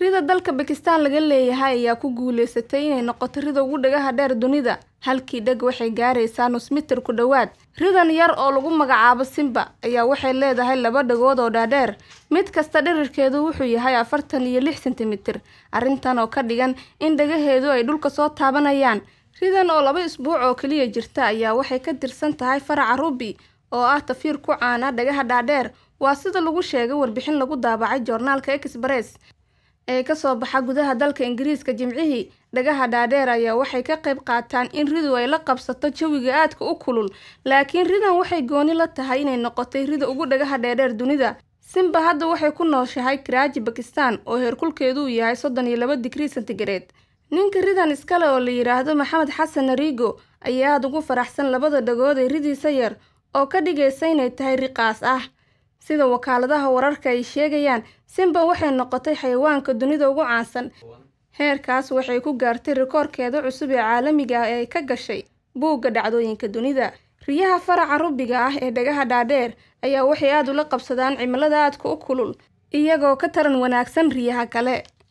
rida dalka bakistan laga leeyahay ayaa ku guuleysatay inay noqoto rida ugu dhagaha dheer dunida halkii dheg waxay gaaraysaa nus mitir ku dhowaad ridan yar oo lagu magacaabo simba ayaa waxay leedahay laba dhagood oo dhaadheer mid kasta dhirirkeedu wuxuu yahay afartan iyo lix sentimitir arrintan oo ka dhigan in dhagaheedu ay dhulka soo taabanayaan ridan oo laba isbuuc oo keliya jirta ayaa waxay ka tirsan tahay faraca rubi oo ah tafiir ku caana dhagaha dhaadheer waa sida lagu sheegay warbixin lagu daabacay joornaalka express ee kasoo baxa gudaha dalka ingiriiska jimcihii dhagaha dhaadheer ayaa waxay ka qayb qaataan in ridu ay la qabsato jawiga aadka u kulul laakiin ridan waxay gooni la tahay inay noqotay rida ugu dhagaha dheerdheer dunida simba hadda waxay ku nooshahay karaaji bakistan oo heerkulkeedu uu yahay soddon iyo laba digrii sentigareed ninka ridan iskale oo la yidhaahdo maxamed xasan narigo ayaa aada ugu faraxsan labada dhagood ee ridiisa yar oo ka dhigaysa inay tahay riqaas ah sida wakaaladaha wararka ay sheegayaan simba waxay noqotay xayawaanka dunida ugu caansan heerkaas waxay ku gaartay rikoorkeeda cusub ee caalamiga ah ee ka gashay buugga dhacdooyinka dunida riyaha faraca rubiga ah ee dhagaha dhaadheer ayaa waxay aada ula qabsadaan cimilada aadka u kulul iyagoo ka taran wanaagsan riyaha kale